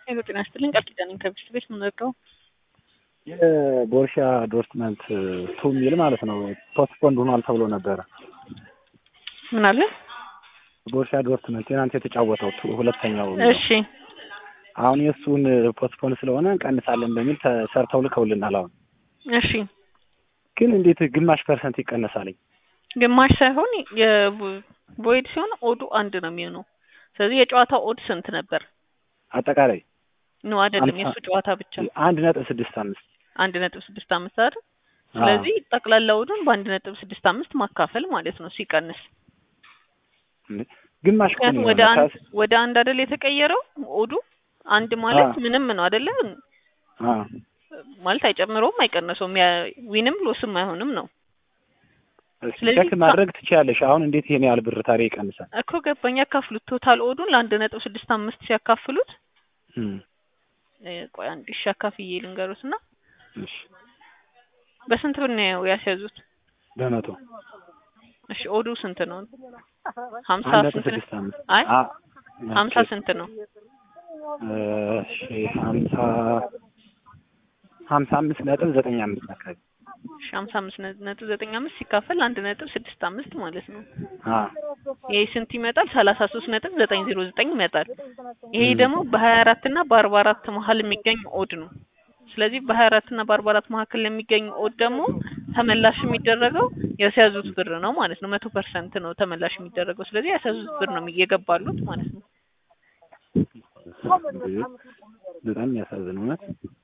ሄሎ ጤና ይስጥልኝ ቃል ኪዳን ነኝ ከብስት ቤት የምንወቀው የቦርሻ ዶርትመንት ቱ ሚል ማለት ነው ፖስትፖንድ ሆኗል ተብሎ ነበረ። ምን አለ? ቦርሻ ዶርትመንት ትናንት የተጫወተው ቱ- ሁለተኛው እሺ አሁን የእሱን ፖስትፖንድ ስለሆነ እንቀንሳለን በሚል ተሰርተው ልከውልናል። አሁን እሺ ግን እንዴት ግማሽ ፐርሰንት ይቀነሳልኝ? ግማሽ ሳይሆን የቮይድ ሲሆን ኦዱ አንድ ነው የሚሆነው። ስለዚህ የጨዋታው ኦድ ስንት ነበር? አጠቃላይ ነው አይደለም፣ አምሳ- የእሱ ጨዋታ ብቻ አንድ ነጥብ ስድስት አምስት አንድ ነጥብ ስድስት አምስት አይደል? ስለዚህ ጠቅላላ ኦዱን በአንድ ነጥብ ስድስት አምስት ማካፈል ማለት ነው ሲቀንስ ግማሽ እኮ ነው ምክንያቱም ወደ የሆነው። አንድ ወደ አንድ አይደል የተቀየረው ኦዱ አንድ ማለት አዎ። ምንም ነው አይደለ? አዎ። ማለት አይጨምረውም አይቀነሰውም፣ ያ- ዊንም ሎስም አይሆንም ነው እስኪ ስለዚህ ቼክ ማድረግ ትችያለሽ። አሁን እንዴት ይሄን ያህል ብር ታዲያ ይቀንሳል? እኮ ገባኝ። ያካፍሉት ቶታል ኦዱን ለአንድ ነጥብ ስድስት አምስት ሲያካፍሉት እም፣ እ፣ ቆይ አንድ ሺ አካፍዬ ልንገሩት እና እሺ በስንት ብር ነው ያስያዙት? በመቶ እሺ ኦዱ ስንት ነው? ሀምሳ አንድ ነጥብ ስንት ነው? ስድስት አምስት አይ አ- ሀምሳ ኦኬ። ስንት ነው? እሺ ሀምሳ ሀምሳ አምስት ነጥብ ዘጠኝ አምስት አካባቢ እሺ ሀምሳ አምስት ነ- ነጥብ ዘጠኝ አምስት ሲካፈል አንድ ነጥብ ስድስት አምስት ማለት ነው። አ ይሄ ስንት ይመጣል? ሰላሳ ሶስት ነጥብ ዘጠኝ ዜሮ ዘጠኝ ይመጣል። ይሄ ም። ደግሞ በሀያ አራት እና በአርባ አራት መሀል የሚገኝ ኦድ ነው። ስለዚህ በሀያ አራት እና በአርባ አራት መካከል ለሚገኝ ኦድ ደግሞ ተመላሽ የሚደረገው ያስያዙት ብር ነው ማለት ነው። መቶ ፐርሰንት ነው ተመላሽ የሚደረገው። ስለዚህ ያስያዙት ብር ነው እየገባሉት ማለት ነው። በጣም የሚያሳዝን እውነት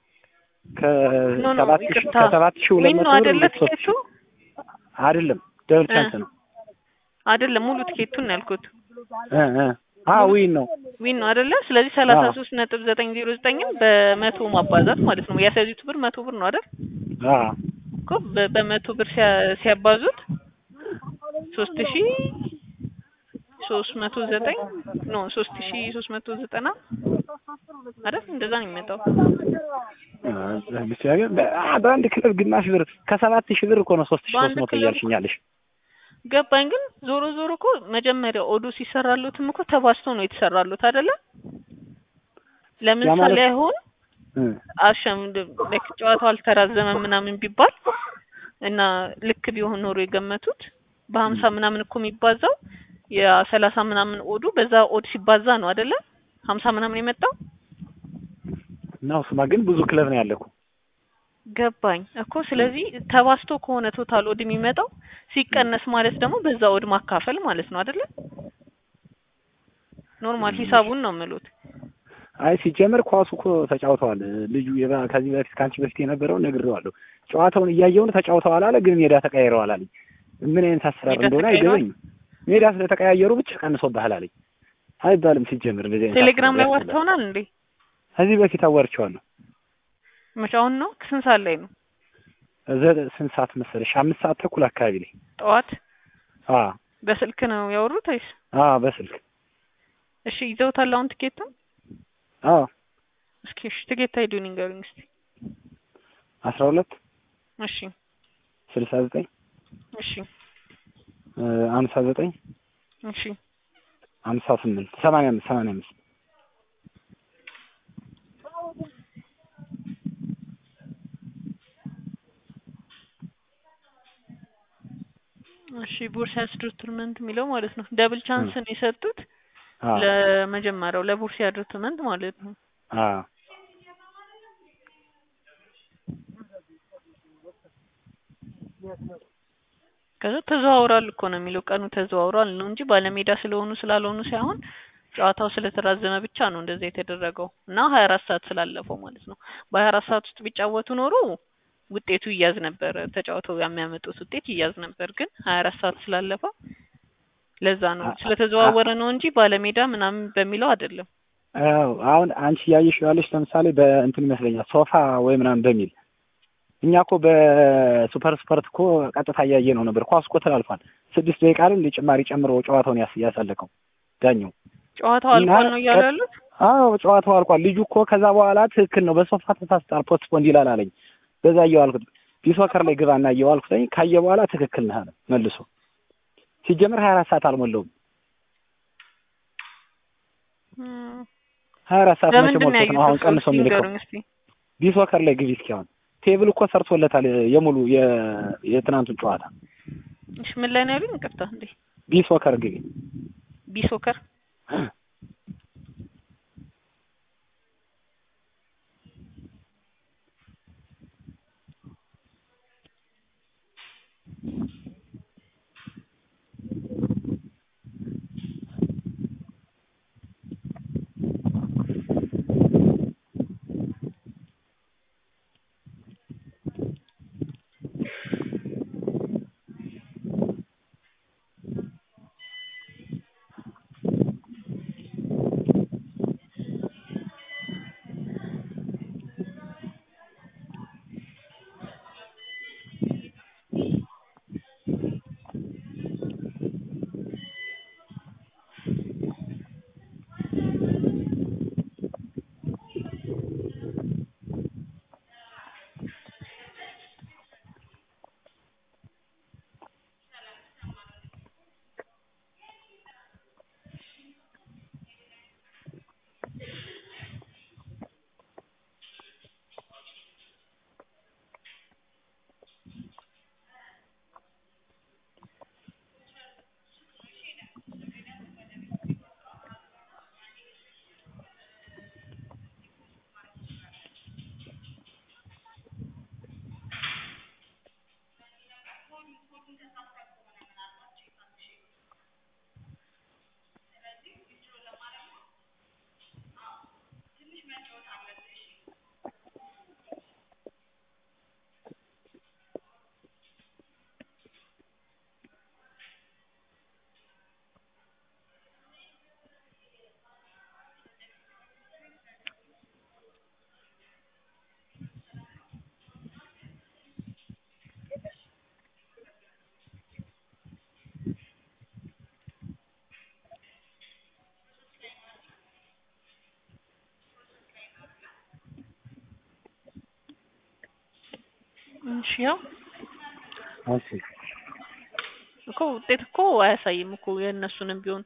ኖ ኖ ከሰባት ሺህ ይቅርታ፣ ከሰባት ሺህ ሁለት ዊን መቶ ነው ብር አይደለ? ወደ ሶስት ትኬቱ ሺህ አይደለም ደብል እ። ቻንስ ነው አይደለም ሙሉ ትኬቱን ነው ያልኩት። እ እ አ ዊን ነው ዊን ነው አይደለ? ስለዚህ ሰላሳ አዎ። ሶስት ነጥብ ዘጠኝ ዜሮ ዘጠኝም በመቶ ማባዛት ማለት ነው። ያስያዙት ብር መቶ ብር ነው አይደል? አ እኮ በ- በመቶ ብር ሲያ- ሲያባዙት ሶስት ሺ ሶስት መቶ ዘጠኝ ኖ ሶስት ሺ ሶስት መቶ ዘጠና አይደል? እንደዛ ነው የሚመጣው። አ ብቻ ግን በ- አ በአንድ ክለብ ግማሽ ብር ከሰባት ሺህ ብር እኮ ነው ሶስት ሺህ ሶስት በአንድ መቶ ክለብ እያልሽኛለሽ ገባኝ። ግን ዞሮ ዞሮ እኮ መጀመሪያ ኦዶ ሲሰራሉትም እኮ ተባዝቶ ነው የተሰራሉት አይደለ? ለምሳሌ ማለት- አሁን እ አሸም ልክ ጨዋታው አልተራዘመም ምናምን ቢባል እና ልክ ቢሆን ኖሮ የገመቱት በሀምሳ ምናምን እኮ የሚባዛው የሰላሳ ምናምን ኦዱ በዛ ኦድ ሲባዛ ነው አይደለ? ሀምሳ ምናምን የመጣው እና እሱማ ግን ብዙ ክለብ ነው ያለ እኮ ገባኝ እኮ። ስለዚህ ተባዝቶ ከሆነ ቶታል ኦድ የሚመጣው ሲቀነስ ማለት ደግሞ በዛ ኦድ ማካፈል ማለት ነው አይደለ? ኖርማል ሂሳቡን ነው የምሉት። አይ ሲጀመር ኳሱ እኮ ተጫውተዋል። ልጁ የባ- ከዚህ በፊት ከአንቺ በፊት የነበረውን ነግሬዋለሁ። ጨዋታውን እያየውን ተጫውተዋል አለ፣ ግን ሜዳ ተቀያይረዋል አለኝ። ምን አይነት አሰራር ሜዳ እንደሆነ ተቀያይረዋል? አይገበኝም። ሜዳ ስለተቀያየሩ ብቻ ቀንሶብሃል አለኝ። አይባልም ሲጀመር እንደዚህ አይነት ቴሌግራም ላይ አሰራር ዋርተውናል እንዴ? ከዚህ በፊት አዋርቼዋለሁ። መቼ አሁን ነው? ስንት ሰዓት ላይ ነው? ዘ- ስንት ሰዓት መሰለሽ? አምስት ሰዓት ተኩል አካባቢ ላይ ጠዋት አ በስልክ ነው ያወሩት ወይስ? አ በስልክ እሺ ይዘውታል አሁን ትኬቱን? አ እስኪ እሺ ትኬት አይዱን ይንገሩኝ እስቲ። አስራ ሁለት እሺ ስልሳ ዘጠኝ እሺ አምሳ ዘጠኝ እሺ አምሳ ስምንት ሰማንያ አምስት ሰማንያ አምስት እሺ ቦርሲያስ ዶርትመንት የሚለው ማለት ነው። ደብል ቻንስን የሰጡት አ ለመጀመሪያው ለቦርሲያ ዶርትመንት ማለት ነው። አ ከዛ ተዘዋውሯል እኮ ነው የሚለው ቀኑ ተዘዋውሯል ነው እንጂ ባለሜዳ ስለሆኑ ስላልሆኑ ሳይሆን ጨዋታው ስለተራዘመ ብቻ ነው እንደዛ የተደረገው እና ሀያ አራት ሰዓት ስላለፈው ማለት ነው። በሀያ አራት ሰዓት ውስጥ ቢጫወቱ ኖሮ ውጤቱ ይያዝ ነበር። ተጫውተው የሚያመጡት ውጤት ይያዝ ነበር። ግን ሀያ አራት ሰዓት ስላለፈው ለዛ ነው አ- ስለተዘዋወረ ነው እንጂ ባለሜዳ ምናምን በሚለው አይደለም። አዎ አሁን አንቺ እያየሽ ያለሽ ለምሳሌ በእንትን ይመስለኛል ሶፋ ወይ ምናምን በሚል እኛ እኮ በሱፐር ስፖርት እኮ ቀጥታ እያየ ነው ነበር። ኳስ እኮ ተላልፏል። ስድስት ደቂቃ ላይ ጭማሪ ጨምሮ ጨዋታውን ያስ ያሳለቀው ዳኛው። ጨዋታው አልቋል ነው እያሉ ያሉት። አዎ ጨዋታው አልቋል። ልጁ እኮ ከዛ በኋላ ትክክል ነው በሶፋ ተሳስቷል ፖስትፖንድ ይላል አለኝ። በዛ እየዋልኩት ቢሶከር ላይ ግባና እየዋልኩት ካየ በኋላ ትክክል ነህ አለ መልሶ። ሲጀምር ሀያ አራት ሰዓት አልሞላውም። እም፣ ሀያ አራት ሰዓት መቼ በምንድን ነው ሞልቶት ያዩት? ነው አሁን እርስዎ ቀንሶ እስኪ የሚልከው? ንገሩኝ እስኪ። ቢሶከር ላይ ግቢ እስኪ አሁን ቴብል እኮ ሰርቶለታል የሙሉ የ- የትናንቱን ጨዋታ እሺ ምን ላይ ነው ያሉኝ? ይቅርታ እንዴ ቢሶከር ግቢ ቢሶከር እሺ ያው እሺ እኮ ውጤት እኮ አያሳይም እኮ የእነሱንም ቢሆን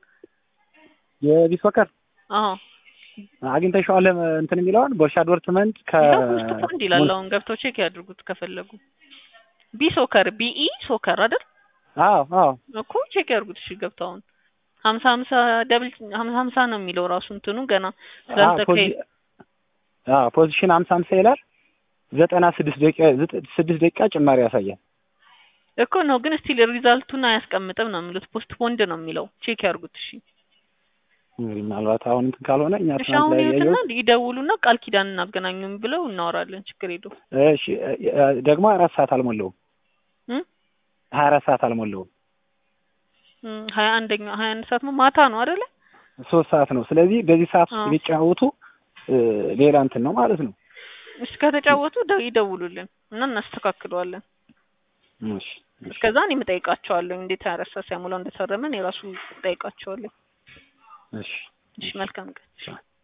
የቢሶከር አዎ አግኝተሽዋል እንትን የሚለውን ቦርሻ ዶርትመንት ከ ይኸው ውስጥ እኮ እንዲህ ይላል። አሁን ገብተው ቼክ ያድርጉት ከፈለጉ። ቢ ሶከር ቢኢ ሶከር አይደል አዎ አዎ እኮ ቼክ ያድርጉት። እሺ ገብተው አሁን ሀምሳ ሀምሳ ደብል ሀምሳ ሀምሳ ነው የሚለው ራሱ እንትኑ ገና ስላልተካሄደ አዎ ፖዚሽን ሀምሳ ሀምሳ ይላል ዘጠና ስድስት ደቂቃ ዘጠ- ስድስት ደቂቃ ጭማሪ ያሳያል። እኮ ነው ግን ስቲል ሪዛልቱን አያስቀምጥም ነው የሚሉት። ፖስት ፖንድ ነው የሚለው። ቼክ ያድርጉት። እሺ እንግዲህ ምናልባት አሁን እንትን ካልሆነ እኛ እሺ ትናንት አሁን ላይ ይሁትና ያየሁት ይደውሉና ቃል ኪዳን እናገናኙም ብለው እናወራለን። ችግር የለውም። እሺ እ- ደግሞ ሀያ አራት ሰዓት አልሞላውም እም? ሀያ አራት ሰዓት አልሞላውም እም፣ ሀያ አንደኛ ሀያ አንድ ሰዓት ነው ማታ ነው አይደለ? ሶስት ሰዓት ነው። ስለዚህ በዚህ ሰዓት ውስጥ አዎ። ቢጫወቱ እ፣ ሌላ እንትን ነው ማለት ነው። እሺ ከተጫወቱ ደ- ይደውሉልን እና እናስተካክለዋለን። እሺ እሺ እስከዛ እኔም እጠይቃቸዋለሁ እንዴት ሀያ አራት ሰዓት ሳይሞላው እንደተረመን የራሱ እጠይቃቸዋለሁ። እሺ እሺ መልካም ቀን።